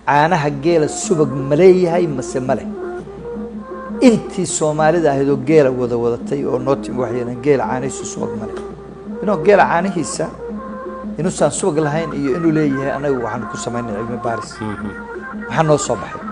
caanaha geela subag ma leeyahay mase male intii soomaalida ahayd oo geela wada wadatay oo noo timi waxay yidhahdeen geela caanihiisu subag male inuu geela caanihiisa inuusan subag lahayn iyo inuu leeyahay anagu waxaan ku samaynay cilmi baaris maxaa noo soo baxay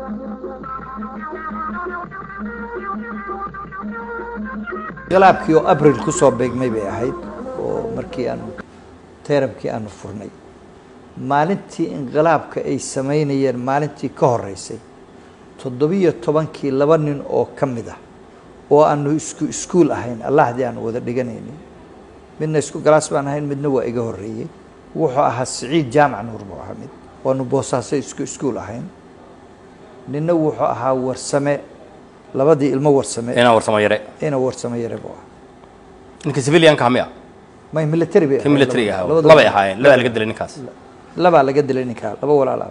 inqilaabkii oo abril ku soo beegmay bay ahayd oo markii aanu teerabkii aanu furnay maalintii inqilaabka ay samaynayeen maalintii ka horeysay toddobiyo tobankii laba nin oo ka mid ah oo aanu isku iskuul ahayn allahdii aanu wada dhiganaynay midna isku galaas baan ahayn midna waa iga horreeyey wuxuu ahaa siciid jaamac nuur buu ahaa mid waanu boosaaso isku iskuul ahayn ninna wuxuu ahaa warsame labadii ilmo warsame inaan warsamo yare ina warsame yare buu ahaa ninka civilianka miya may military bay ka militariga ahaa labadooda- labay ahaayeen labaa laga dilay ninkaas labaa laga dilay ninkaa laba walaalaab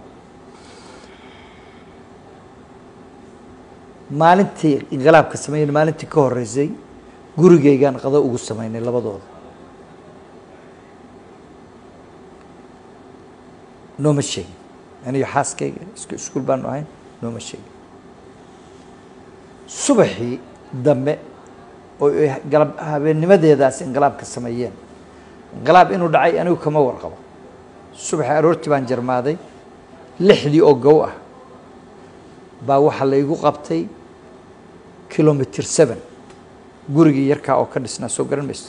maalintii inqilaabka sameeyeen maalintii ka horeysay gurigaygaan qado ugu samaynay labadooda nooma sheegin aniyo xaaskayga isku iskuul baanu ahayn nooma sheegin subaxii dambe oo ay galab habeennimadeedaas inqilaabka sameeyeen inqilaab inuu dhacay anigu kama warqabo subaxii aroortii baan jarmaaday lixdii oo gow ah baa waxaa laygu qabtay kilomitr seven gurigii yarkaa oo ka dhisnaa soo garan maysa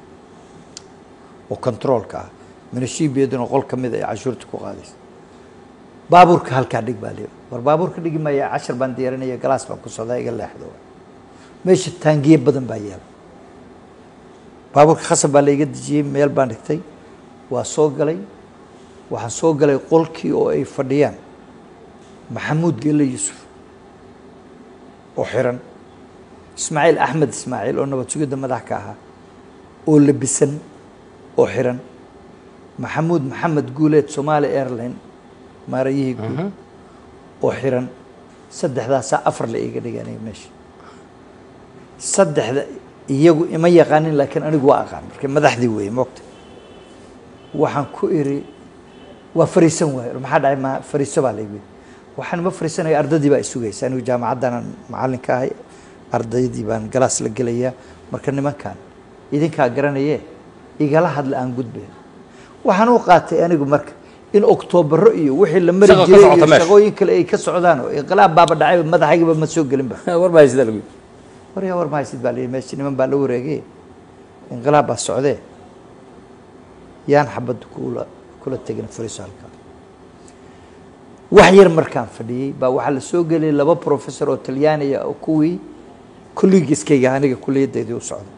oo controolka ah minashiibiyaduna qol ka mid ay cashuurta ku qaadaysa baabuurka halkaa dhig baa leeyahay war baabuurka dhigi maya cashar baan diyaarinaya galaas baan ku socdaa iga leexdo meesha taangiye badan baa yaala baabuurka khasab baa layga dejiyey meel baan dhigtay waa soo galay waxaan soo galay qolkii oo ay fadhiyaan maxamuud gelle yuusuf oo xiran ismaaciil axmed ismaaciil oo nabad sugidda madax ka ahaa oo labisan oo xiran maxamuud maxamed guuleed somaali airline maarayihii guud oo xiran saddexdaasaa afar la iga dhiganaya meesha saddexda iyagu ima yaqaanin laakiin anigu waa aqaan marka madaxdii weeye moogta waxaan ku iri waa fariisan waayo maxaa dhacay ma fariiso baa laygu yidhi waxaan ma fariisanaya ardaydii baa isugaysa anigu jaamacaddanaan macallin ka ahay ardaydii baan galaas la gelayaa marka nimankan idinkaa garanaye igala hadla aan gudbayn waxaan u qaatay anigu marka in oktoobaro iyo wixii la mari Shaqa ka jiray socota iyo meesha. shaqooyin kale ay ka socdaan oo inqilaab baaba dhacay madaxaygiba ma soo gelinba war baa sida lagu waryaa war mahaysid baa layidhi meesha niman baa la wareegay inqilaab baa socdee yaan xabadda kula kula tegin fariiso halkaa wax yar markaan fadhiyey baa waxaa la soo geliyay laba professor oo talyaaniya oo kuwii kulligiiskayga aniga kulliyaddeedii u socday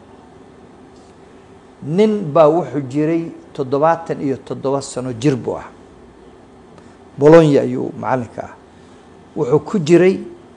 nin baa wuxuu jiray toddobaatan iyo toddoba sano jir buu ah bolonya ayuu macallinka ah wuxuu ku jiray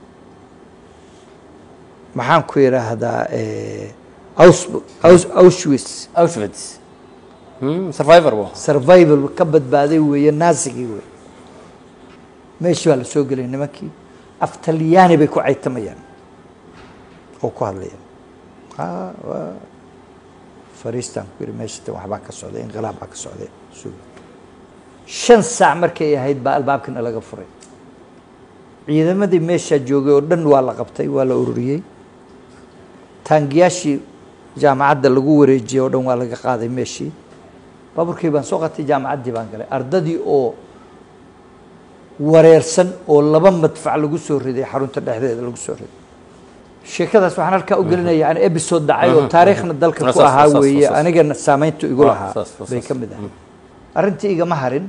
maxaan ku yidhaahdaa eh, Aus- Aus- auschwitz auschwitz Hmm, survivor bu survival ka badbaaday weeye naasigii wey meeshii baa la soo gelay nimankii af talyaani bay ku caytamayaan oo ku hadlayaan Ah, waa fariistaan ku yidhi meesha tan waxbaa ka socday inqilaab baa ka socday suga shan saac markay ahayd baa albaabkana laga furay ciidamadii meeshaa joogay oo dhan waa la qabtay waa la ururiyey taangiyaashii jaamacadda lagu wareejiyey oo dhan waa laga qaaday meeshii baaburkii baan soo qatay jaamacaddii baan galay ardadii oo wareersan oo laba madfac lagu soo riday xarunta dhexdeeda lagu soo riday sheekadaas waxaan halkaa u gelinaya yani episode dhacay oo taariikhna dalka ku Saas, ahaa saas, weeye saas. anigana saamayntu igu Ah, lahaa saas, saas, bay saas. ka mid ahay arrintii igama harin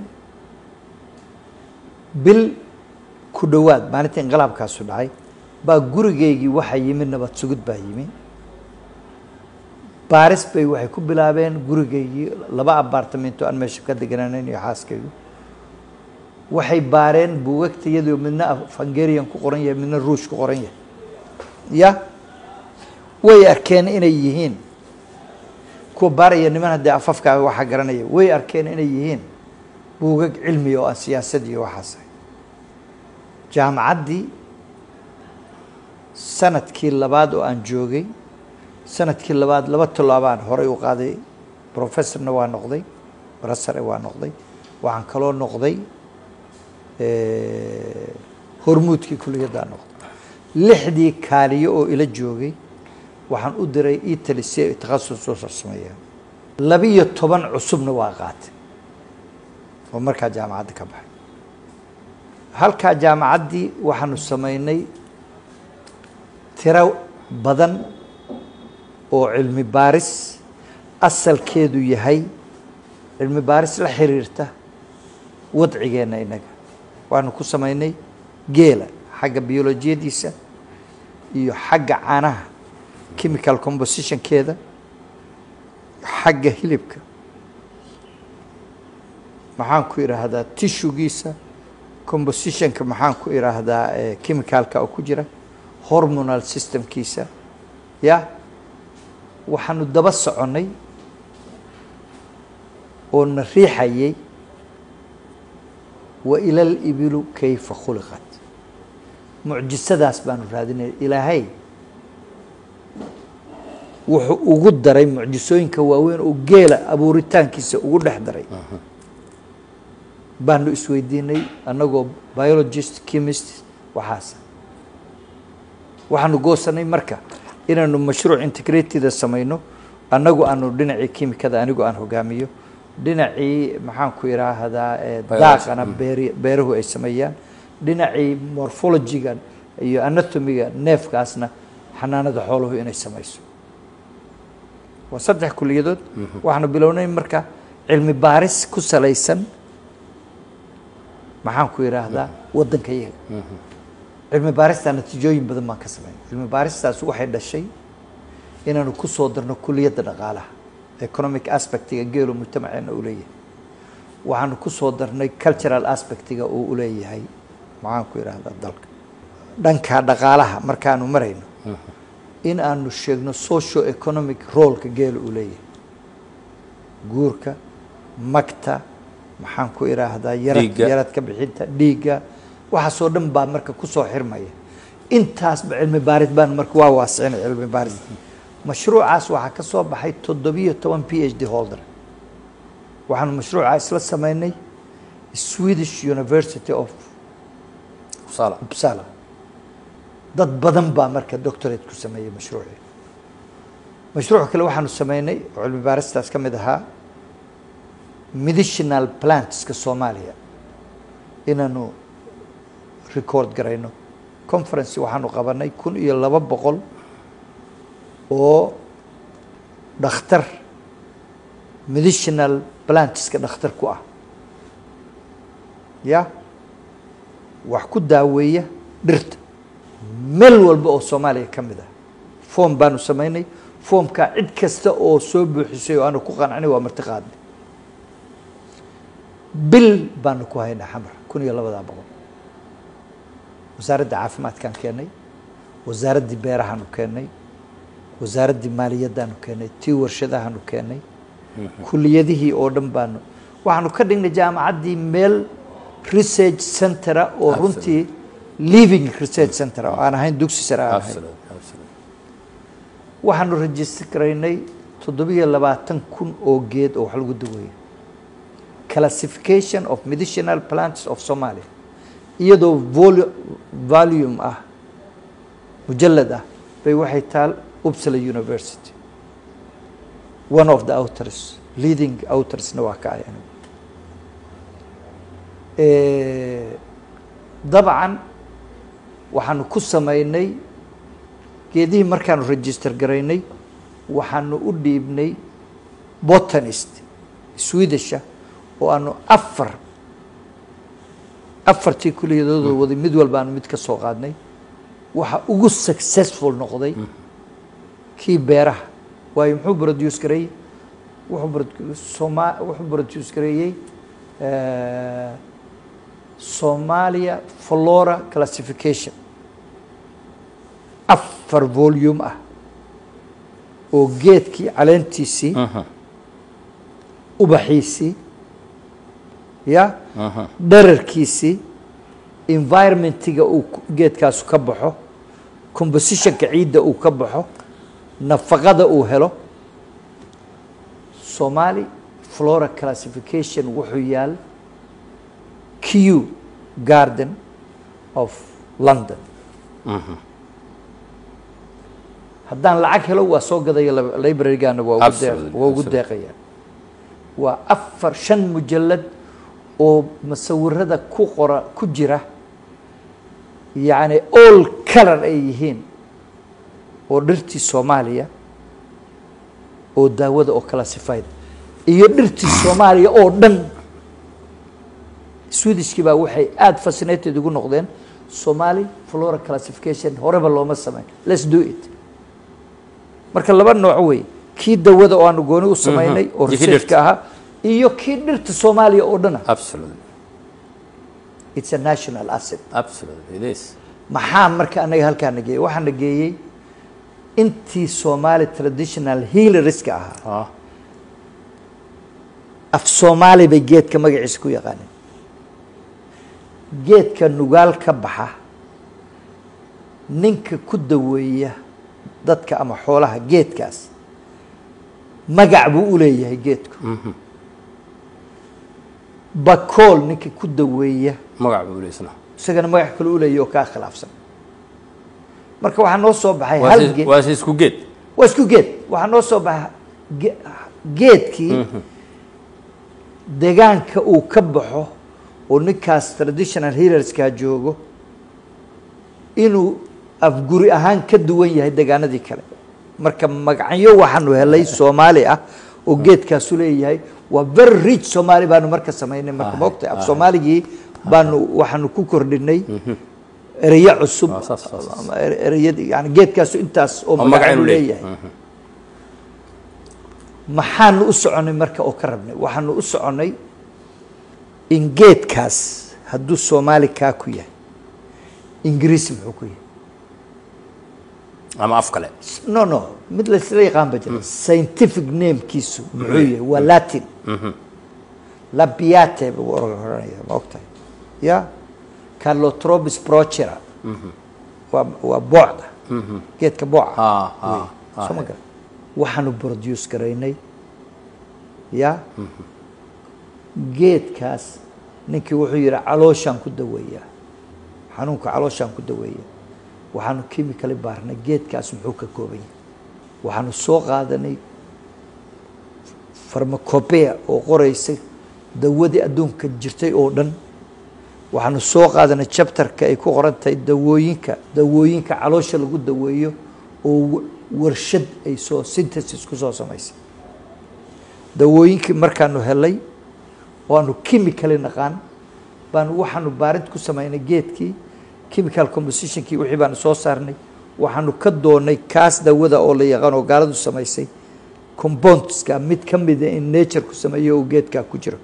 bil ku dhowaad maalintii inqilaabkaasu dhacay baa gurigaygii waxaa yimi nabad sugid baa yimi baaris bay waxay ku bilaabeen gurigaygii laba abaartamento aan meesha ka deganaaneyn iyo xaaskaygu waxay baareen buugagtayadoo midna af hungarian ku qoran yahay midna ruush ku qoran yahay ya way arkeen inay yihiin kuwa baaraya niman haddee afafkaaga waxaa garanaya way arkeen inay yihiin buugag cilmiya oo aan siyaasad iyo waxaas ahay jaamacaddii sanadkii labaad oo aan joogay sanadkii labaad laba tallaabaan horay u qaaday professorna waa noqday barasare waa noqday waxaan kaloo noqday eh, hormuudkii kuliyaddaa noqday lixdii kaaliyo oo ila joogay waxaan u diray italy si ay takhasus soo sarsameeyaan labiyo toban cusubna waa qaatay oo markaa jaamacadda ka baxay halkaa jaamacaddii waxaanu samaynay tiro badan oo cilmi baaris asalkeedu yahay cilmi baaris la xiriirta wadcigeenna innaga waanu ku samaynay geela xagga biolojiyadiisa iyo xagga caanaha chemical compositionkeeda xagga hilibka maxaan ku idhaahdaa tishugiisa compositionka maxaan ku idhaahdaa eh, chemicalka oo ku jira hormonal systemkiisa ya waxaanu daba soconnay oo na riixayay wa ila libilu kayfa khuliqat mucjisadaas baanu raadinay ilaahay wuxuu ugu daray mucjisooyinka waaweyn oo geela abuuritaankiisa ugu dhex daray baanu isweydiinay annagoo biologist chemist waxaas waxaanu goosanay marka inaanu mashruuc integrateda samayno annagu aanu dhinacii kimikada anigu aan hogaamiyo dhinacii maxaan ku idhaahdaa eh, Biology. daaqana beeri beeruhu ay sameeyaan dhinacii morphologiga iyo anatomiga neefkaasna xanaanada xooluhu inay samayso waa saddex kuliyadood waxaanu bilownay marka cilmi baaris ku salaysan maxaan ku idhaahdaa waddanka iyaga cilmi baaristaa natiijooyin badan baan ka sameynay cilmi baaristaas waxay dhashay inaanu ku soo darno kuliyadda dhaqaalaha economic aspectiga geelo mujtamaceena uu leeyahay waxaanu ku soo darnay cultural aspectiga uu u leeyahay maxaan ku idhaahdaa dalka dhanka dhaqaalaha markaanu marayno in aanu sheegno socio economic roleka geela uu leeyahay guurka magta maxaan ku idhaahdaa yarad Dhiigga. yaradka bixinta dhiigga waxaasoo dhan baa marka kusoo xirmaya intaasba cilmi baaris baan marka waa waasicinay cilmi baaris mashruucaas waxaa ka soo baxay toddobiyo toban p h d holder waxaanu mashruuca isla sameynay swedish university of Uppsala. uppsala dad badan baa marka doctorate ku sameeyey mashruucii mashruuc kale waxaanu sameynay oo cilmi baaristaas ka mid ahaa medicinal plantska soomaaliya inaanu record garayno conference waxaanu qabanay kun iyo laba boqol oo dhakhtar medicinal plantska dhakhtar ku ah ya wax ku daaweeya dhirta meel walba oo soomaaliya ka mid ah foom baanu samaynay foomkaa cid kasta oo soo buuxisay oo aanu ku qanacnay waa marti qaadnay bil baanu ku haynaa xamar kun iyo labadaa boqol wasaaradda caafimaadkaan keennay wasaaraddii beerahaanu keennay wasaaraddii maaliyaddaanu keennay tii warshadahaanu keennay kuliyadihii oo dhan baanu waxaanu ka dhignay jaamacaddii meel research centera oo runtii living research center oo aan ahayn dugsi sare aan ahayn Absolutely, absolutely. waxaanu rajistar garaynay toddobiyo labaatan kun oo geed oo wax lagu daweeyo classification of medicinal plants of somalia iyadoo volu- volume ah mujalad ah bay waxay taal uppsala university one of the authors leading autorsna waa ka ayan dabcan waxaanu ku sameynay geedihii markaanu register garaynay waxaanu u dhiibnay botanist swedisha oo aanu afar afartii kuliyadooda waday mid walbaanu mid ka soo qaadnay waxa ugu successful noqday kii beeraha waayo muxuu produce gareeyey wuxuu produ- soma wuxuu produce gareeyey eh, Somalia Flora Classification afar volume ah oo geedkii caleentiisii Mhm, ubaxiisii ya mhm. dherarkiisii environmentiga uu ku- geedkaasu ka baxo compositionka ciidda uu ka baxo nafaqada uu helo somali flora classification wuxuu yaal q garden of london haddaan lacag helo waa soo gadaya lab- library-gaana waa ugu deeq- Absolutely, waa ugu absolutely. deeqaya waa afar shan mujallad oo masawirada ku qora ku jira yacni all color ay yihiin oo dhirtii soomaaliya oo daawada oo classified iyo dhirtii soomaaliya oo dhan swedishkii baa waxay aada fascinated ugu noqdeen somali flora classification horeba looma sameyn let's do it marka laba nooc wey kii dawada oo aanu gooni u samaynay oo Iyo kii researchka ahaa iyo kii dhirta soomaaliya oo dhana absolutely it's a national asset absolutely it is maxaa marka anaga halkaa na geeyey waxaa na geeyey intii soomaali traditional healerska ahaa ah af soomaali bay geedka magaciisa ku yaqaaneen geedka nugaal ka baxa ninka ku daweeya dadka ama xoolaha geedkaas magac buu u leeyahay geedku bakool ninka ku daweeya magac buu leysna isagana magac kale u leeyahy oo kaa khilaafsan marka waxaa noo soo baxay waa hal si- geed waa si isku geed waa isku geed waxaa noo soo baxa ge- geedkii deegaanka uu ka baxo oo ninkaas traditional healerskaa joogo inuu afguri ahaan ka duwan yahay deegaanadii kale marka magacyo waxaanu helay soomaali ah oo geedkaasu leeyahay waa very rich soomaali baanu marka samaynay marka moogtay af soomaaligii baanu waxaanu ku kordhinay ereyo cusub Ah, saas, saas, saas. ama ere- ereyadii yani geedkaasu intaas oo Oo magac magacaanu inuu leeyahay. leeyahay maxaanu u soconay marka oo ka rabnay waxaanu u soconay in geedkaas hadduu soomaali kaa ku yahay ingiriisi muxuu ku yahay ama af kale no no mid laysla yaqaan ba jira scientific namekiisu muxuu yahay waa latin labiate buu oranaya ma ogtahay ya carlotrobis procera waa waa boocda geedka booca ah ah soo ma garan waxaanu produce garaynay ya geedkaas ninkii wuxuu yidhi calooshaan ku daweeyaa xanuunka calooshaan ku daweeyaa waxaanu chemically baarnay geedkaas muxuu ka kooban yahay waxaanu soo qaadanay farmacopea oo qoraysa dawadii adduunka jirtay oo dhan waxaanu soo qaadanay chapterka ay ku qoran tahay dawooyinka dawooyinka caloosha lagu daweeyo oo wa- warshad ay soo synthesis ku soo samaysay dawooyinkii markaanu helay oo aanu chemically naqaan baanu waxaanu baarid ku samaynay geedkii chemical compositionkii wixii baanu soo saarnay waxaanu ka doonay kaas dawada oo la yaqaan oo gaaladu samaysay compoundska mid ka mida in nature ku sameeyo oo geedkaa ku jiro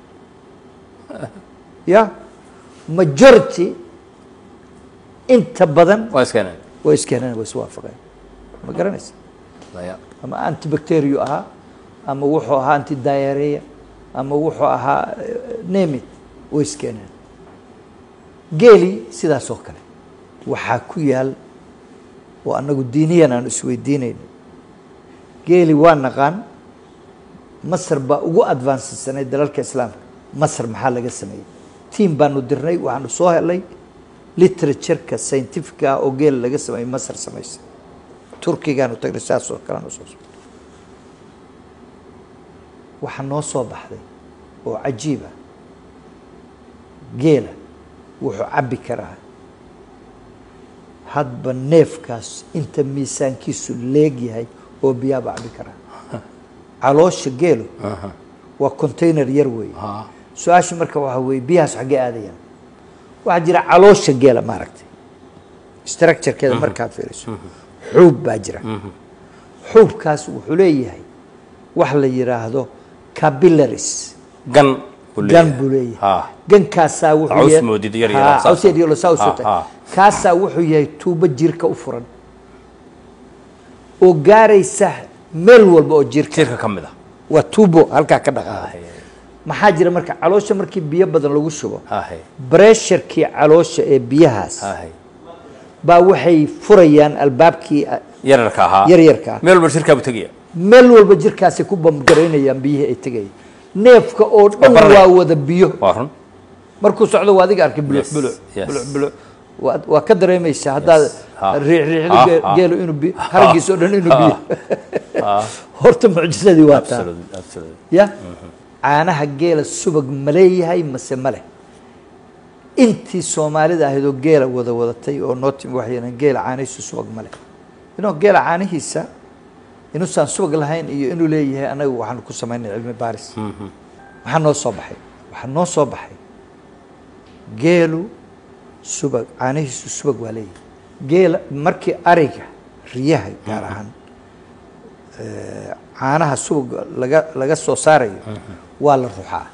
ya majority inta badan waa iskeeneen way iskeeneen way iswaafaqeen ma garanaysa Daya. ama antibacterio ahaa ama wuxuu ahaa antidiarrhea ama wuxuu ahaa eh, name it way iskeeneen geeli sidaas oo kale waxaa ku yaal oo annagu diiniyan aan isweydiinayno geeli waa naqaan masar baa ugu advancedsanay dalalka islaamka masar maxaa laga sameeyey tiam baanu dirnay waxaanu soo helay literatureka scientifica ah oo geela laga sameeyey masar samaysa turkigaanu tagnay saas oo kaleanu soo socday waxaa noo soo baxday oo cajiib ah geela wuxuu cabbi karaa hadba neefkaas inta miisaankiisu leeg yahay oo biyaaba cabbi karaa caloosha geelu waa container yar weeye Ah. su-aasha marka waxaa weeye biyahaas xaggee aadayaan waxaa jira caloosha geela maaragtay structurekeeda markaad fiiriso xuub baa jira xuubkaas wuxuu leeyahay wax la yidhaahdo capillaries gan buu gan leeyahay. buu leeyahay Ah. gankaasaa wuxuu Caws yahay- moodid yar yar, Haa, saas caws yar yar saa u ah. sotay. Ah, ah. kaasaa wuxuu yahay tuubo jirka u furan oo gaaraysa meel walba oo jirka jirka ka mid ah waa tuubo halkaa ka dhaqaaqay Ahe, maxaa jira marka caloosha markii biyo badan lagu shubo ahe, bresharkii caloosha ee biyahaas ahe. baa waxay furayaan albaabkii yararka ahaa yaryarka ah meel walba shirkaa buu tegaya meel walba jirkaasay ku bamgaraynayaan biyihii ay tegayaan neefka oo dhan baranaya. waa wada biyo waa run markuu socdo waa adiga arkay buluc Yes, buluc yes. buluc buluc waa waa ka dareemaysaa haddaad Ha. riix riixdo Ha, gee- ha. geelo inuu bi haragiisa oo dhan inuu biyo Ah, horta mucjisadii waa taa absolutely, absolutely. ya caanaha geela subag ma leeyahay mase ma leh intii soomaalida ahayd oo geela wada wadatay oo noo timi waxay yidhahdeen geela caanihiisu subag ma leh inuu geela caanihiisa inuusan subag lahayn iyo inuu leeyahay anagu waxaanu ku samaynay cilmi baaris maxaa noo soo baxay waxaa noo soo baxay geelu subag caanihiisu subag waa leeyahay geela markii ariga riyaha gaar ahaan eh, caanaha subag laga laga soo saarayo waa la ruxaa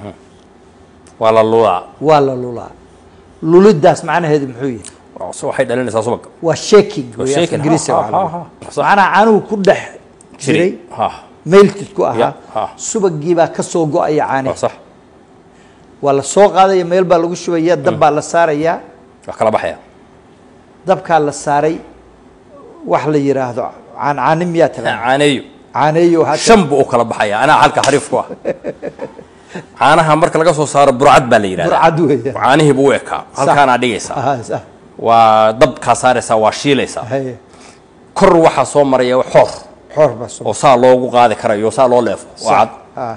waa la lulaa waa la lulaa lulidaas macnaheedu muxuu yahay So waxay dhalinaysaa subag waa shaking Waa weeye shaking, ingiriisiga ha, waxaa lagu ha, ha, dhahaa. ha. macnaha caanuhu ku dhex jiray ha meyltid ku ahaa Ya, ha. subagii baa ka soo go-aya waa caanihi sax waa la soo qaadaya meel baa lagu shubaya dab baa la saarayaa wax kala baxaya dabkaa la saaray wax la yidhaahdo caancaani miyaa taqaan caaneeyo caaneeyo waxaa shan buu u kala baxaya anaa halka xariif ku ah caanaha marka laga soo saaro burcad baa la yidhahdaa burcad weeyaan caanihii buu u ekaa halkaanaa dhigaysaa Aha, sax. waa dabkaa saaraysaa waa shiilaysaa Haye. kor waxaa soo maraya xoor xoor baa soo oo saa loogu qaadi karayo saa loo leefo waa cad Ah,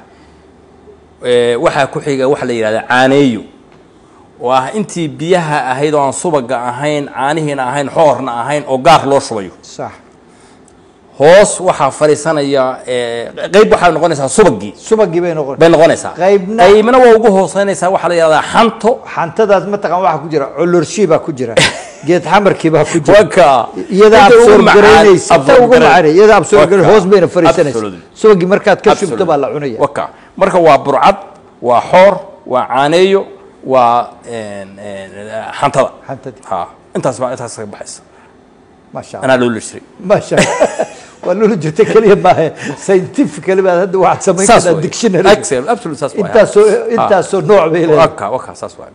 Ee, waxaa ku xiga waxa la yidhahdaa caaneeyo oo ah intii biyaha ahayd oo aan subaga ahayn caanihiina ahayn xoorna ahayn oo gaar loo shubayo sax hoos waxaa fadhiisanaya ee, qeyb waxaa noqonaysaa subagii subagii bay noqon bay noqonaysaa Qaybna- qaybna waa ugu hooseynaysaa waxaa la yidhahdaa xanto xantadaas mataqaan waxaa ku jira colorshii baa ku jira geed xamarkii baa ku jira waka iyada Inta ugu absorb macaan- garaynaysa ta absorb ugu garay- macaan iyada absorb garay Waka. hoos bayna fariisanaysa Absolutely. subagii markaad ka shubto Absolutely. baa la cunaya waka marka waa burcad waa xoor waa caaneeyo waa een, een, xantada Xantadii. ha intaas baa intaas ka baxaysa maasha allah anaa loo lishiray maasha allah waa loola jirta keliya maahe scientifically baad hadda waxaad samayn saas kartaa waay. dictionary Excellent, absolutely saas waay. intaasoo Ha. intaasoo nooc bay leedahay waka waka saas waay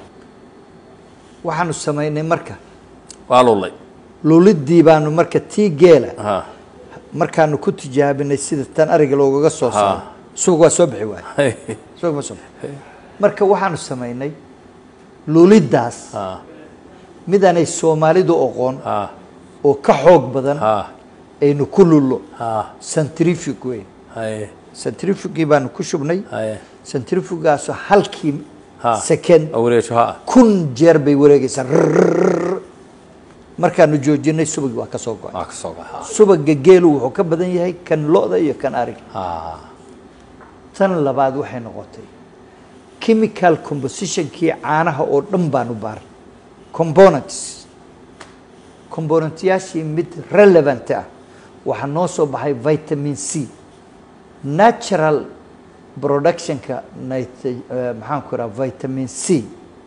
waxaanu samaynay marka waa lulay lulidii baanu marka tii geela ha markaanu ku tijaabinay sida tan ariga loogaga soo saaro subag waa soo bixi waay subag ma soo bixi marka waxaanu samaynay lulidaas ha midaanay soomaalidu oqoon ha oo ka xoog badan ha aynu ku lullo ha centrifug wey haye centrifugii baanu ku shubnay haye centrifugaasoo halkii Ha. second oo wareejo ha kun jeer bay wareegaysaa rrrr. markaanu joojinay subagii waa ka soo go-ay waa ka soo gaxa subaga geelu wuxuu ka badan yahay kan lo-da iyo kan ariga ha tan labaad waxay noqotay chemical compositionkii caanaha oo dhan baanu baaray components componentyaashii mid relevant ah waxaa noo soo baxay vitamin c natural productionka nit eh, maxaan ku raha vitamin c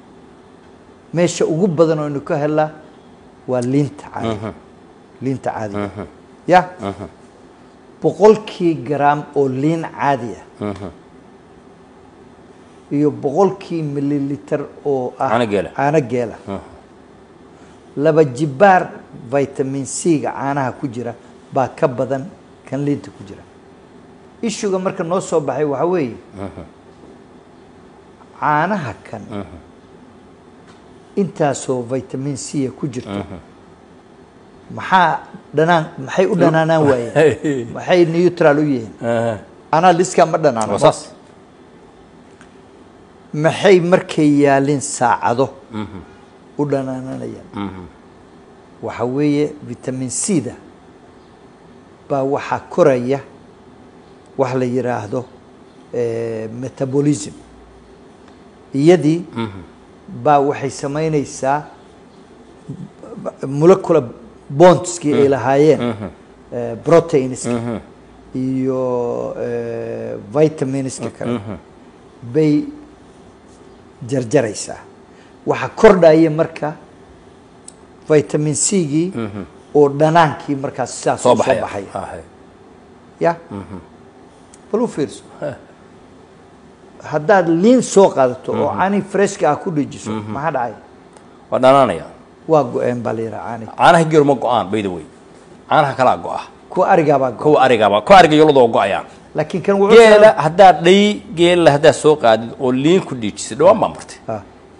meesha ugu badan oo aynu ka helaa waa liinta caadiga liinta caadiga ya boqolkii garaam oo liin caadi ah iyo boqolkii mililiter oo ah Caano geela. caano geela laba jibaar vitamin c-ga caanaha ku jira baa ka badan kan liinta ku jira ishuga marka noo soo baxay waxaa weeye caanaha kan intaasoo vitamin c ku jirto maxaa dhanaan maxay u dhanaanaan waayeen maxay neutral u yihiin anaa liskaa ma dhanaano waa saas maxay markay yaalin saacado u dhanaananayaan waxa weeye vitamin c da baa waxaa koraya wax la yidhaahdo eh, metabolism iyadii baa waxay samaynaysaa molecular bondskii ay lahaayeen eh, proteinska iyo eh, vitaminska kale bay jarjaraysaa waxaa kordhaya marka vitamin c-gii oo dhanaankii markaas sidaas soo u baxaya baxaya Ha, hay. ya bal u fiirso haddaad liin soo qaadato oo cani freshka ah ku dhejiso maxaa dhacay waa dhanaanaya waa go-een baa la yidhaha cani caanaha geelu ma go-aan by the way caanaha kalaa go-a kuwa arigaabaa go kuwa arigaaba kuwa ariga yolada oo go-ayaan laakiin kan wuxuu geela haddaad dhay geela haddaad soo qaadid oo liin ku dhiijisid dhawaan baa martay Ah.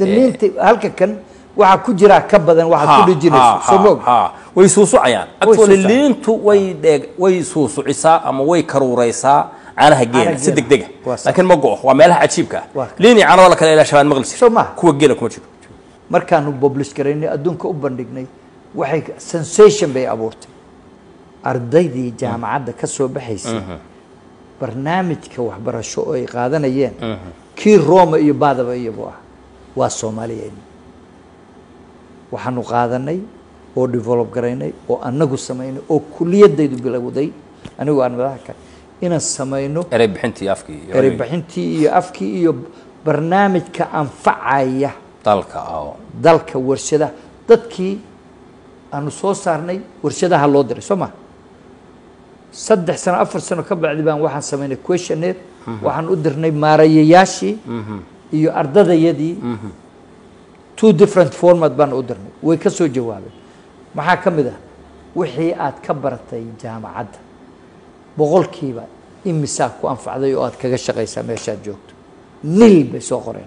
daliinta halka kan waxaa ku jiraa ka badan waxaad ku dhijinayso soo moog way suusucayaan actually suusucayaan. liintu way dheeg way suusucisaa ama way karuuraysaa caanaha geela Caanaha si geela. degdega Waa sax. laakiin ma go waa meelaha cajiibka ah Waa. liin iyo caano la kale ilaa shabaan maqli jir Soo maaha. kuwa geela kuma jiro markaanu publish garaynay adduunka u bandhignay waxay sensation bay abuurtay ardaydii jaamacadda ka soo baxaysay barnaamijka waxbarasho oo ay qaadanayeen kii roma iyo baadaba iyabu ah waa soomaaliyeyn waxaanu qaadanay oo develop garaynay oo annagu samaynay oo kuliyadaydu bilowday anigu aan madaxa ka inaan samayno erey bixintii afkii iyo ereybixintii iyo afkii iyo barnaamijka anfacaya dalka oo dalka warshadaha dadkii aanu soo saarnay warshadaha loo diray soo ma saddex sano afar sano ka bacdi baan waxaan samaynay questionnaire waxaan u dirnay maarayayaashii iyo ardadayadii two different format baan u dirnay way ka soo jawaabeen maxaa ka mid ah wixii aad ka baratay jaamacadda boqolkiiba imisaa ku anfacday oo aad kaga shaqaysaa meeshaad joogto nil bay soo qoreen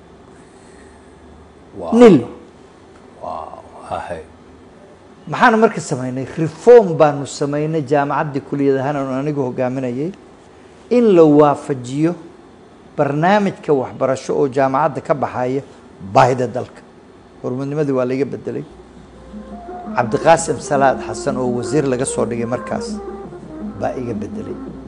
nil hahay maxaanu marka samaynay reform baanu samaynay jaamacaddii kuliyad ahaan aanu anigu hogaaminayay in la waafajiyo barnaamijka waxbarasho oo jaamacadda ka baxaya baahida dalka hormadnimadii waa laiga bedelay cabdiqaasim salaad xasan oo wasiir laga soo dhigay markaas baa iga bedelay